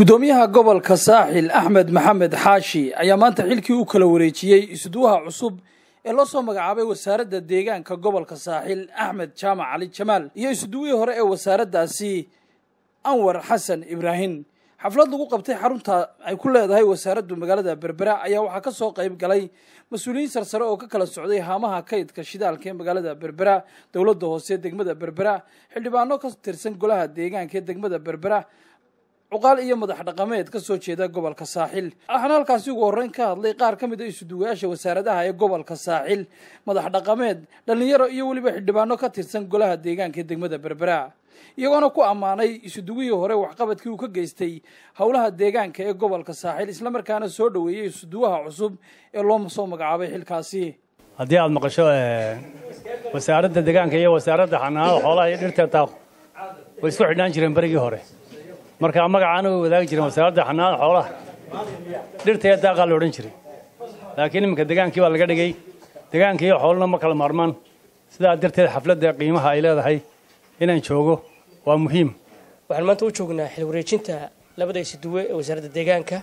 gudoomiyaha gobolka saaxil axmed maxamed xaashi ayaa maanta xilkii u kala wareejiyey isduwaha cusub ee loo soo magacaabay wasaaradda deegaanka gobolka saaxil axmed jaamac cali jamaal iyo isduwihii hore ee wasaaraddaasi anwar xasan ibraahim xaflad lagu qabtay xarunta ay ku leedahay wasaaraddu magaalada berbera ayaa waxaa ka soo qayb galay mas-uuliyiin sarsare oo ka kala socday haamaha kaydka shidaalka ee magaalada berbera dowladda hoose degmada berbera xildhibaano ka tirsan golaha deegaanka ee degmada berbera cuqaal iyo madax dhaqameed ka soo jeeda gobolka saaxil waxaana halkaasi ugu horreyn ka hadlay qaar ka mid a isuduwayaasha wasaaradaha ee gobolka saaxil madax dhaqameed dhallinyaro iyo weliba xildhibaano ka tirsan golaha deegaanka ee degmada berbera iyagoona ku ammaanay isuduwihii hore waxqabadkii uu ka geystay howlaha deegaanka ee gobolka saaxil islamarkaana soo dhoweeyey isuduwaha cusub ee loo soo magacaabay xilkaasi haddii aad maqasho wasaaradda deegaanka iyo wasaaradda xanaanada xoolaha iyo dhirta taaq way isku xidhnaan jireen berigii hore marka magacaana way wadaagi jireen wasaaradda xanaanada xoolaha dhirta iyo daaqaa la odhan jiray laakiin iminka degaankii baa laga dhigay deegaanka iyo xooluna ma kala maarmaan sidaa darteed xafladda qiimaha ay leedahay inaan joogo waa muhiim waxaan maanta u joognaa xil wareejinta labada isuduwe ee wasaaradda deegaanka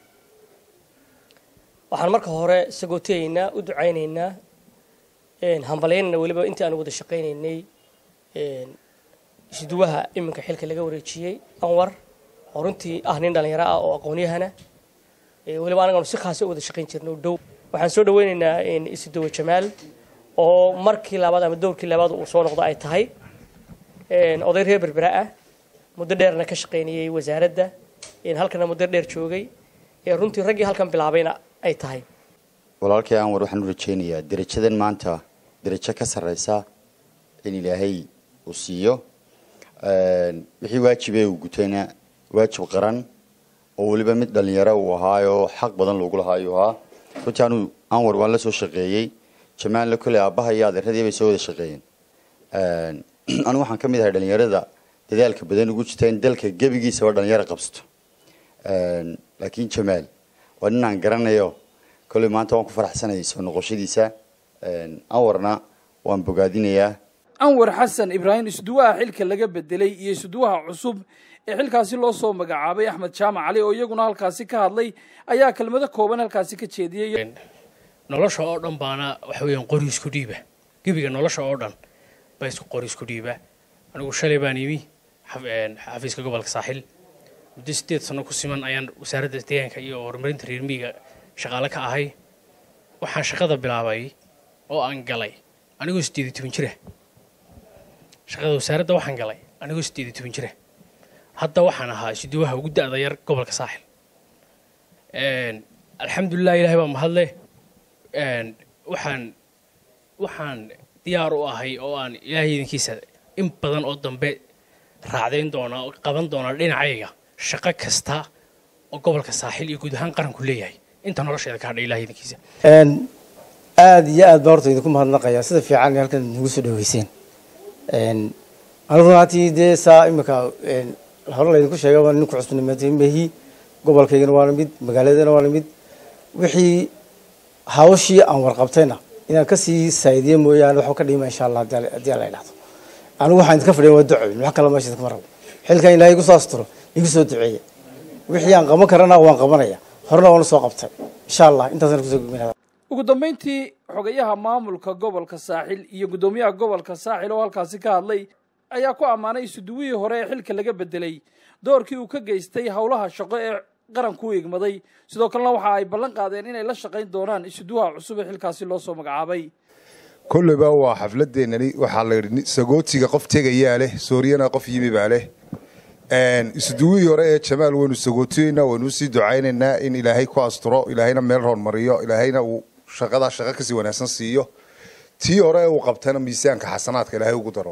waxaan marka hore sagootiyaynaa u ducaynaynaa hambalyaynana weliba intii aan wada shaqaynaynay isuduwaha iminka xilka laga wareejiyey anwar oo runtii ah nin dhallinyaro ah oo aqoonyahana weliba anaganu si khaasa u wada shaqayn jirno dhow waxaan soo dhaweynaynaa isuduwe jamaal oo markii labaad ama dowrkii labaad uu soo noqdo ay tahay oday reer berbera ah muddo dheerna ka shaqaynayey wasaaradda halkana muddo dheer joogay runtii raggii halkan bilaabayna ay tahay walaalkay anwar waxaan u rajaynayaa derajadan maanta derajo ka sarreysa in ilaahay uu siiyo wixii waajibee uu gutayna waajib qaran oo weliba mid dhallinyaro uu ahaayoo xaq badan loogu lahaa ayuu ahaa runtii anuu anwar waan la soo shaqeeyey jamaalna kolley aabbaha iyo adeeradii bay soo wada shaqeeyeen anigu waxaan ka mid ahay dhallinyarada dadaalka badan ugu jirta in dalka gebigiisaba dhalinyaro qabsato laakiin jamaal waa nin aan garanayo kolley maanta waan ku faraxsanayay soo noqoshadiisa anwarna waan bogaadinayaa anwar xasan ibraahim isduwaha xilka laga bedelay iyo isduwaha cusub ee xilkaasi loo soo magacaabay axmed jaamac cali oo iyaguna halkaasi ka hadlay ayaa kelmado kooban halkaasi ka jeediyey nolosha oo dhan baana waxa weeyaan qori isku dhiiba gebiga nolosha oo dhan ba isku qori isku dhiiba anigu shalay baan imi xafiiska gobolka saaxil muddo sideed sano ku siman ayaan wasaaradda deegaanka iyo horumarinta reer miyiga shaqaale ka ahay waxaan shaqada bilaabay oo aan galay anigoo sideed iyo toban jira shaqada wasaaradda waxaan galay anigoo sideed iyo toban jira hadda waxaan ahaa isuduwaha ugu da'da yar gobolka saaxil alxamdulilah ilahay baa mahadle waxaan waxaan diyaar u ahay oo aan ilaahay idinkiisa in badan oo dambe raacdayn doonaa oo qaban doonaa dhinacayga shaqo kasta oo gobolka saaxil iyo guud ahaan qaranku leeyahay inta nolosheeda ka hadhay ilahay idinkiisa aada iyo aad baan horta idinku mahadnaqayaa sida fiican halkan nagu soo dhaweyseen anigu runaatii dee saa imika hore laydinku sheegay waa ninku cusbanimamehi gobolkaygana waana mid magaaladana waana mid wixii hawshii aan warqabtayna inaan kasii saa'idiye mooyaane waxba ka dhiima insha allah haddii alla idhahdo anigu waxaan idinka fadhiyan waa ducoyn wax kale meesha idinkama rabo xilkan ilaahay igu soo asturo igu soo duceeya wixii aan qaban karana waan qabanaya horena waan usoo qabtay insha allah intaasaan kusoo gudbinaya ugu dambayntii xogayaha maamulka gobolka saaxil iyo guddoomiyaha gobolka saaxil oo halkaasi ka hadlay ayaa ku ammaanay isuduwihii hore ee xilka laga bedelay doorkii uu ka geystay howlaha shaqo ee qaranku u igmaday sidoo kalena waxa ay ballan qaadeen inay la shaqayn doonaan isuduwaha cusub ee xilkaasi loo soo magacaabay kolleyba waa xafladeenani waxaa la yidhi sagootiga qof tegayaa leh sooriyana qof yimi baa leh isuduwihii hore ee jamaal waynu sagootiyeynaa waynu usii ducaynaynaa in ilaahay ku asturo ilaahayna meel hoormariyo ilaahayna uu shaqadaa shaqo kasii wanaagsan siiyo tii hore uu qabtana miisaanka xasanaadka ilaahay ugu daro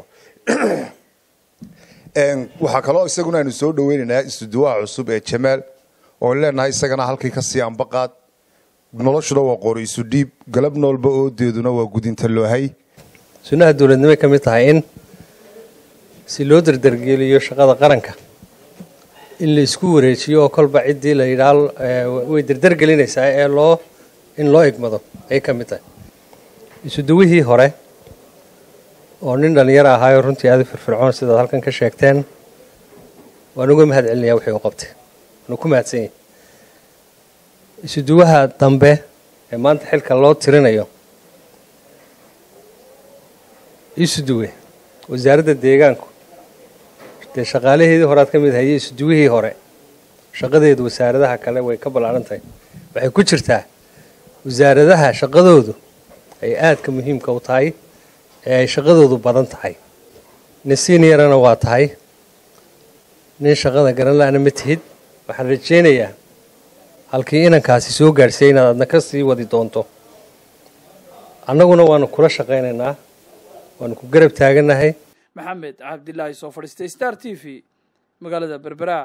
waxaa kaloo isaguna aynu soo dhaweynaynaa isuduwaha cusub ee jamaal oon leenahay isagana halkii kasii ambaqaad noloshuna waa qori isu dhiib galab noolba oodeeduna waa gudinta loohay sunnaha dowladnimay ka mid tahay in si loo dardargeliyo shaqada qaranka in la isku wareejiyo oo kolba ciddii la yidhaah way dardargelinaysaa ee loo in loo egmado ayay ka mid tahay isuduwihii hore oo nin dhallinyaro ahaayoo runtii aada u firfircoon sidaad halkan ka sheegteen waan uga mahad celinayaa wixii u qabtay waanu ku mahadsan yahay isuduwaha dambe ee maanta xilka loo tirinayo isuduwe wasaaradda deegaanku dee shaqaalaheedii horead ka mid hayay isuduwihii hore shaqadeedu wasaaradaha kale way ka ballaaran tahay waxay ku jirtaa wasaaradaha shaqadoodu ay aadka muhiimka u tahay ee ay shaqadoodu badan tahay nin seniorana waa tahay nin shaqada garan la-ana ma tihid waxaan rajaynayaa halkii inankaasi soo gaadhsiiyay inaad adna ka sii wadi doonto annaguna waanu kula shaqaynaynaa waanu ku garab taagannahay maxamed cabdilaahi soo fadhiistay star t v magaalada berbera